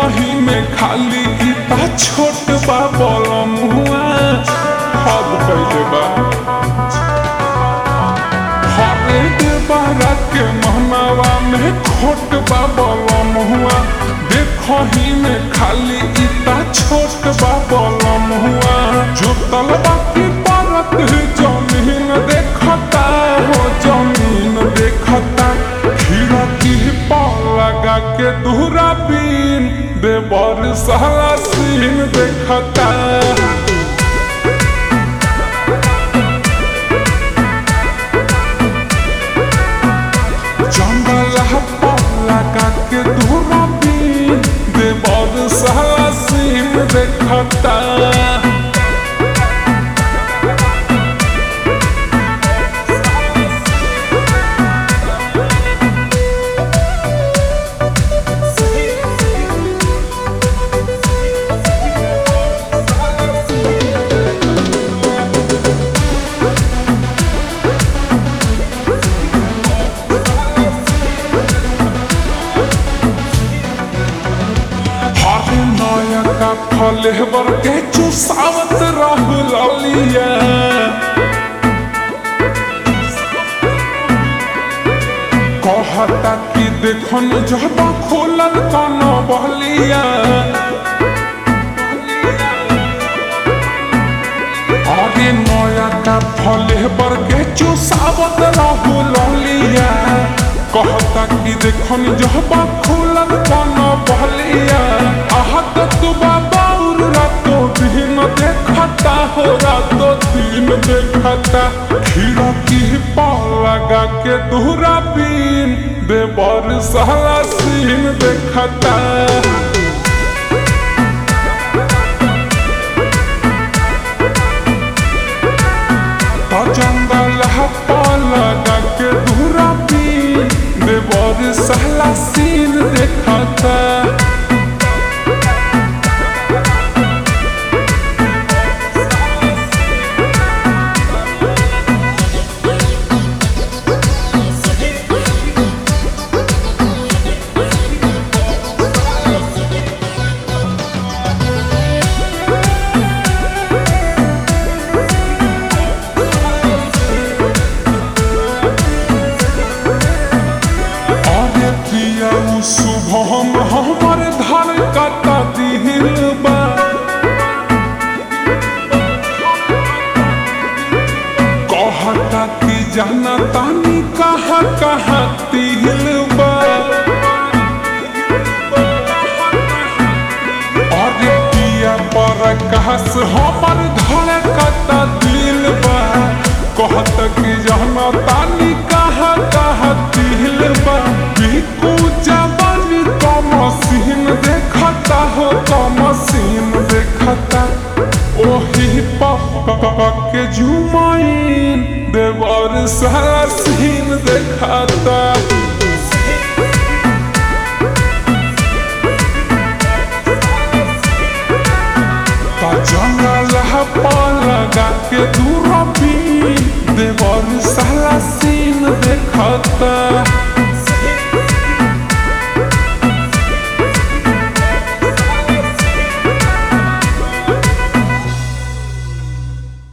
देखही में खाली इता छोट बा बलम हुआ हद कैले बा हरे देवरा के महनावा में खोट बा बलम हुआ देखही में खाली इता छोट बा बलम हुआ जो तलबा की परत जमीन देखता हो जमीन देखता खिड़की पर लगा के दूरा बीन देवर सहला सीन देखता जंगल पर लगा के दूरा बीन देवर सहला सीन देखता हरे नयका फलेवर के चुसावत रहु ललिया कहता कि देखन जब खोलल कन बहलिया अरे नयका फलेवर के चुसावत रहु ललिया कहता कि देखन जब खोलल कन बहलिया आहत तू बाबा रातो दिन देखता हो रातो दिन देखता खिड़की पर लगा के दूरा बीन देवर सहला सीन देखता तो जंगल पर लगा के दूरा बीन देवर सहला सीन देखता अरे पिया उ शुभम हमर धन कता दिल बा कहता कि जाना तानी कहा कहा तिल बा अरे पिया पर कहस हमर धन कता दिल बा कहता कि जाना तानी कहा कहा तिल बा बिकू जवानी का मसीन देखता हो का मसीन देखता ओही पप्पा के जुमाइन देवर सारा सीन देखता ता जंगल पर लगा के दूर